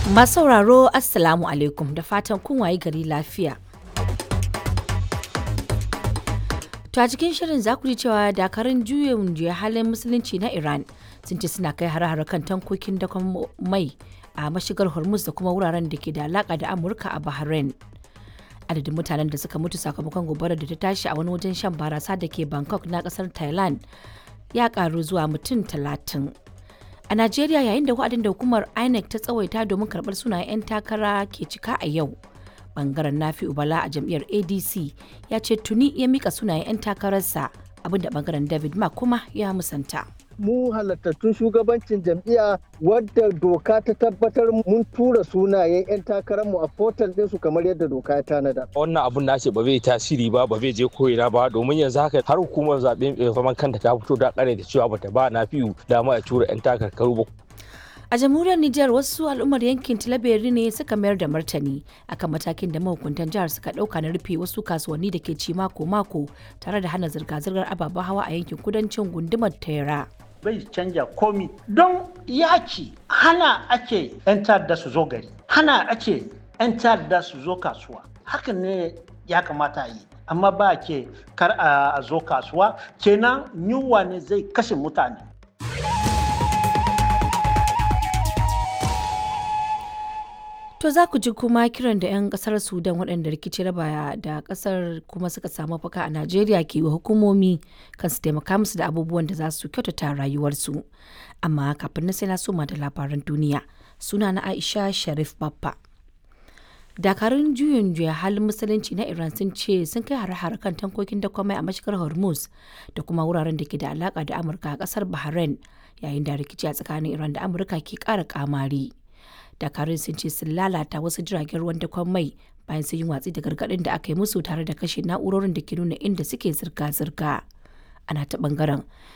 Masu sauraro Assalamu alaikum da fatan kun wayi gari lafiya. To a cikin shirin za ku ji cewa dakarun juyin juya halin musulunci na Iran sun ce suna kai hare-hare kan tankokin dakon mai a mashigar Hormuz da kuma wuraren da ke da alaka da Amurka a Bahrain. Adadin mutanen da suka mutu sakamakon gobarar da ta tashi a wani wajen shan barasa da ke Bangkok na kasar Thailand ya karu zuwa mutum talatin. A Najeriya yayin da wa'adin da hukumar INEC ta tsawaita domin karɓar sunayen 'yan takara ke cika a yau. Bangaren Nafi Ubala a jam'iyyar ADC ya ce tuni ya mika sunayen 'yan takararsa abinda bangaren David Ma kuma ya musanta. mu halattattun shugabancin jam'iyya wadda doka ta tabbatar mun tura sunayen 'yan takararmu a portal ɗinsu kamar yadda doka ya tanada. wannan abun na ce ba zai tasiri ba ba zai je koyina ba domin yanzu haka har hukumar zaɓen zaman kanta ta fito da kare da cewa bata ba na fiyu dama a tura 'yan takarkaru ba A jamhuriyar Nijar wasu al'ummar yankin Tilaberi ne suka mayar da martani akan matakin da mahukuntan jihar suka ɗauka na rufe wasu kasuwanni da ke ci mako-mako tare da hana zirga-zirgar ababen hawa a yankin kudancin gundumar Tera. bai canja komi don yaki hana ake 'yan ta'adda su zo gari hana ake 'yan ta'adda su zo kasuwa hakan ne ya kamata a yi amma ba ke kar a zo kasuwa kenan yunwa ne zai kashe mutane To za ku ji kuma kiran da 'yan kasar Sudan waɗanda rikici raba da kasar kuma suka samu faka a Najeriya ke wa hukumomi kan su taimaka musu da abubuwan da za su kyautata rayuwarsu. Amma kafin na sai na soma da labaran duniya suna na Aisha Sharif Baffa. Dakarun juyin juya halin musulunci na Iran sun ce sun kai hare-hare kan tankokin da kwamai a mashigar Hormuz da kuma wuraren da ke da alaka da Amurka a kasar Bahrain yayin da rikici a tsakanin Iran da Amurka ke ƙara kamari. dakarun sun ce sun lalata wasu jiragen ruwan dakon mai bayan sun yi watsi da gargaɗin da aka yi musu tare da kashe na'urorin da ke nuna inda suke zirga-zirga ana ta bangaren